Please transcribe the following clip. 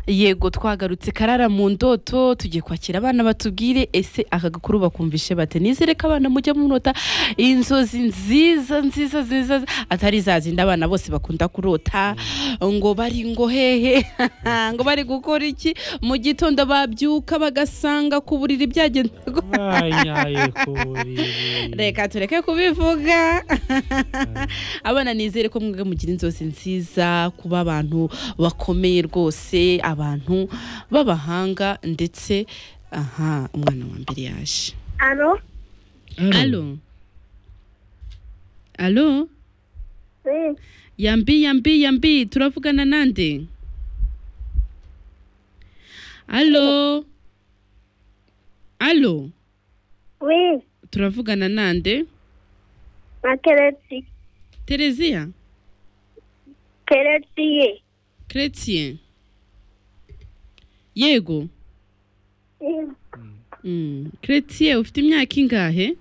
yego twagarutse karara mu ndoto tugiye kwakira abana batubwire ese aka gakuru bakumvishe bate nizereka abana mujya munota inzozi nziza nziza nziza atari za zindi abana bose bakunda kurota ngo bari ngo hehe ngo bari gukora iki mu gitondo babyuka bagasanga ku buriri byagenda bayaye ku buriri reka tureke kubivuga abana nizere ko mwebwe mugira inzozi nziza kuba abantu bakomeye rwose abantu b'abahanga ndetse aha umwana wa mbere yaje Alo, alo alo oui, yambi yambi yambi turavugana nande alo alo oui, turavugana nande na Keretsi, tereziya Keretsiye, keretien yego Mm, Mm, Chrétien ufite imyaka ingahe